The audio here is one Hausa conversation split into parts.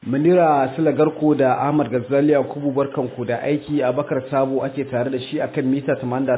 Munira Sulagarko da Ahmad Gazzali Yakubu barkanku da aiki a Bakar Sabo ake tare da shi akan mita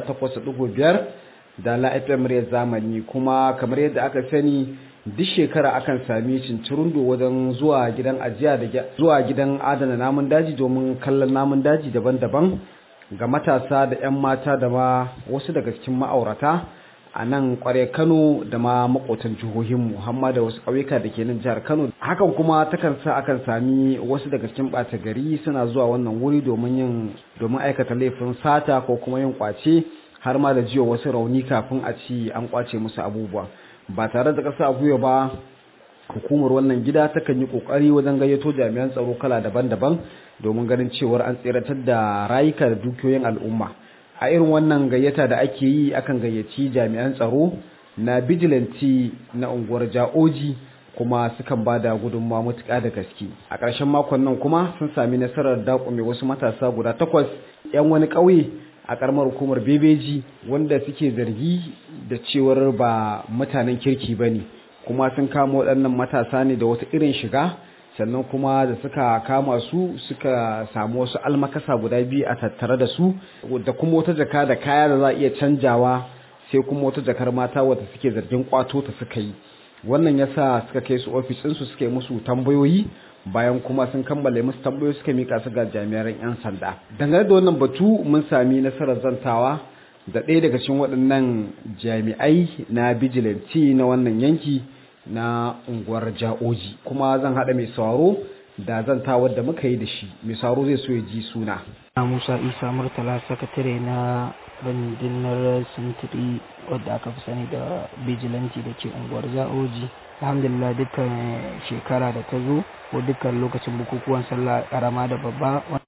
88.5 da La FM zamani kuma kamar yadda aka sani duk shekara akan sami cincirundo wajen zuwa gidan ajiya da zuwa gidan adana namun daji domin kallon namun daji daban-daban ga matasa da 'yan mata da ma wasu daga cikin ma'aurata a nan kware kano da ma makotan jihohinmu hamma da wasu ƙauyuka da ke nan jihar kano hakan kuma takan sa akan sami wasu daga cikin ɓata gari suna zuwa wannan wuri domin yin domin aikata laifin sata ko kuma yin kwace har ma da jiwa wasu rauni kafin a ci an kwace musu abubuwa ba tare da ƙasa gwiwa ba hukumar wannan gida takan yi ƙoƙari wajen gayyato jami'an tsaro kala daban-daban domin ganin cewar an tseratar da rayuka da dukiyoyin al'umma a irin wannan gayyata da ake yi akan gayyaci jami'an tsaro na bijilanti na unguwar ja'oji kuma sukan ba da gudunmawa matuƙa da gaske a ƙarshen makon nan kuma sun sami nasarar daƙume wasu matasa guda takwas 'yan wani ƙauye a ƙaramar hukumar bebeji wanda suke zargi da cewar ba mutanen kirki ba ne kuma sun kama waɗannan matasa ne da wata irin shiga sannan kuma da suka kama su suka samu wasu almakasa guda biyu a tattare da su da kuma wata jaka da kaya da za a iya canjawa sai kuma wata jakar mata wadda suke zargin kwato ta suka yi wannan yasa suka kai su ofis ɗinsu suka yi musu tambayoyi bayan kuma sun kammale musu tambayoyi suka mika su ga jami'an 'yan sanda dangane da wannan batu mun sami nasarar zantawa da ɗaya daga cikin waɗannan jami'ai na bijilanti na wannan yanki na unguwar ja'oji kuma zan haɗa mai sauraro da zantawar da muka yi da shi mai sauraro zai so ya ji suna musa isa murtala sakatare na rundunar sintiri wadda aka fi sani da bijilanti da ke unguwar ja'oji alhamdulillah dukkan shekara da ta zo ko dukkan lokacin bukukuwan sallah karama da babba